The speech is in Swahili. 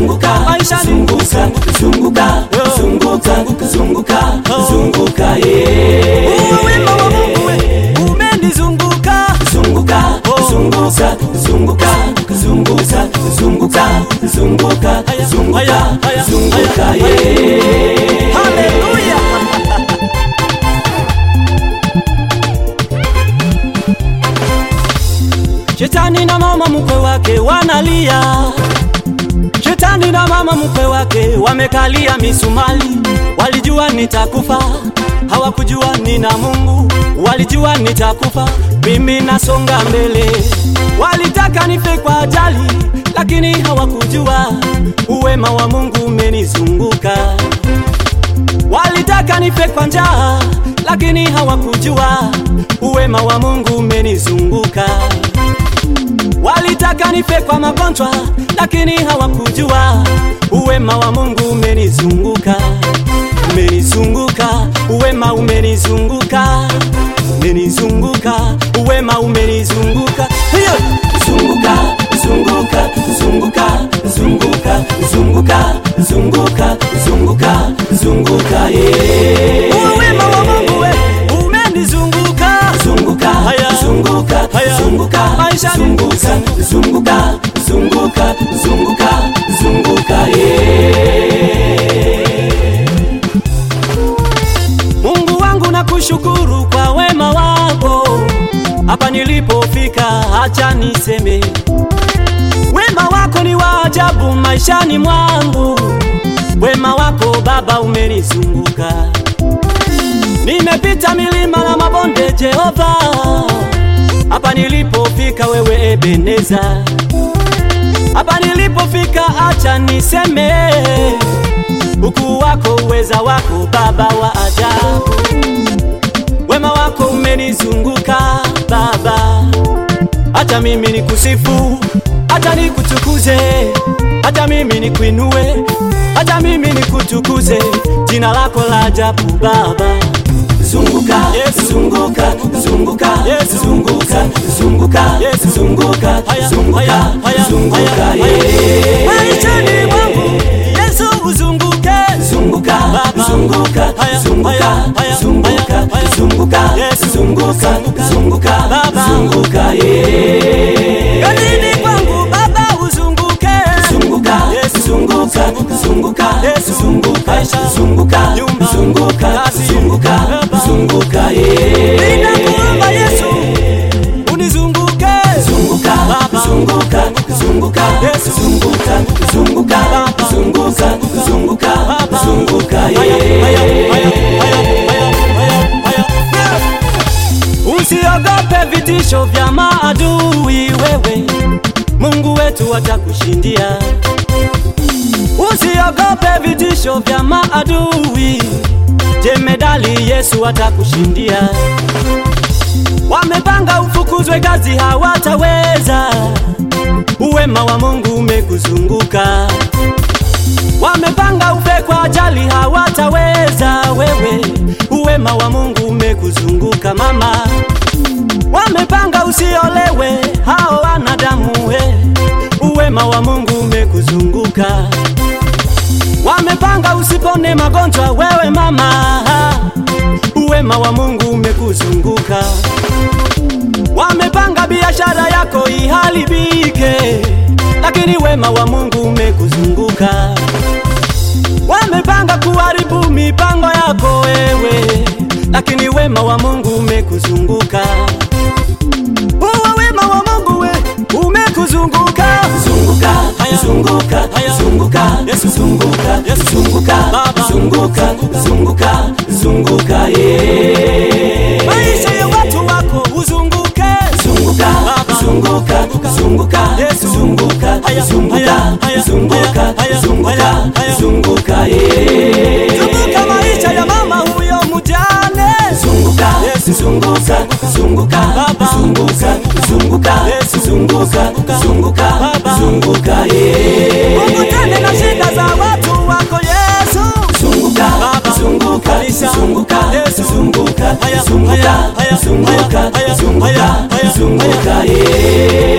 zunguka maishani zunguka zunguka zunguka zunguka zunguka yeah. Uwe wema wa Mungu we umenizunguka zunguka zunguka zunguka zunguka zunguka zunguka zunguka zunguka yeah. haleluya Shetani na mama mkwe wake wanalia, Shetani na mama mkwe wake wamekalia misumali. Walijua nitakufa, hawakujua nina Mungu. Walijua nitakufa, mimi nasonga mbele. Walitaka nife kwa ajali, lakini hawakujua uwema wa Mungu umenizunguka. Walitaka nife kwa njaa, lakini hawakujua uwema wa Mungu umenizunguka. Walitaka nife kwa magonjwa, lakini hawakujua uwema wa Mungu umenizunguka. Umenizunguka, uwema umenizunguka, umenizunguka, uwema umenizunguka. Hiyo zunguka zunguka zunguka zunguka zunguka zunguka zunguka zunguka yeah. uwema wa Mungu we umenizunguka. zunguka Haya. zunguka Haya. zunguka Maishani. zunguka zunguka zunguka zunguka zunguka yeah. Mungu wangu nakushukuru kwa wema wako, hapa nilipofika, acha niseme wema wako ni wa ajabu maishani mwangu. Wema wako Baba umenizunguka, nimepita milima na mabonde, Jehova, hapa nilipofika, wewe Ebeneza, hapa nilipofika, acha niseme ukuu wako, uweza wako, Baba wa ajabu. Wema wako umenizunguka Baba, hata mimi nikusifu, hata nikutukuze, hata mimi nikuinue, hata mimi nikutukuze jina lako la ajabu Baba. zunguka Yesu. zunguka zunguka Yesu. zunguka zunguka Yesu. zunguka Haya, zunguka haya, haya, zunguka haya, yeah. Maishani mwangu Yesu uzunguke, zunguka Baba. zunguka Haya, zunguka haya, haya, zunguka haya, haya. zunguka Yesu. zunguka Zunguka. zunguka Baba. zunguka yeah. kazini kwangu Baba uzunguke, zunguka Yesu. zunguka zunguka Yesu. zunguka Maisha. zunguka Nyumba. zunguka Kazi. zunguka Baba. zunguka yeah. ninakuomba Yesu unizunguke, zunguka Baba. zunguka zunguka Yesu. zunguka zunguka Baba. zunguka zunguka Baba. zunguka Haya, haya, yeah. haya, haya, haya, haya, haya. Usiogope vitisho vya maadui, wewe Mungu wetu atakushindia. Usiogope vitisho vya maadui, jemedali Yesu atakushindia. Wamepanga ufukuzwe kazi, hawataweza. Uwema wa Mungu umekuzunguka. Wamepanga ufe kwa ajali, hawataweza. Wewe uwema wa Mungu umekuzunguka mama. Wamepanga usiolewe, hao wanadamu we, uwema wa Mungu umekuzunguka. Wamepanga usipone magonjwa, wewe mama, uwema wa Mungu umekuzunguka. Wamepanga biashara yako iharibike, lakini wema wa Mungu umekuzunguka. Wamepanga kuharibu mipango yako wewe, lakini wema wa Mungu umekuzunguka. Uwe wema wa Mungu we umekuzunguka. zunguka Haya. zunguka Haya. zunguka Yesu. zunguka Yesu. zunguka Baba. zunguka zunguka zunguka yeah. Maisha ya watu wako uzunguke. zunguka Baba. zunguka zunguka Yesu. zunguka Haya. zunguka Haya. Haya. zunguka Haya. zunguka Haya. Haya. zunguka yeah. Zunguka maisha ya mama huyo mjane. zunguka Yesu. zunguka zunguka Baba. zunguka zunguka Yesu. zunguka zunguka Baba. zunguka yeah. Ukutane na shida za watu wako Yesu. zunguka Baba. zunguka Kanisa. zunguka Yesu. zunguka Haya. zunguka Haya. Haya. zunguka Haya. zunguka Haya. Haya. zunguka Haya. zunguka yeah.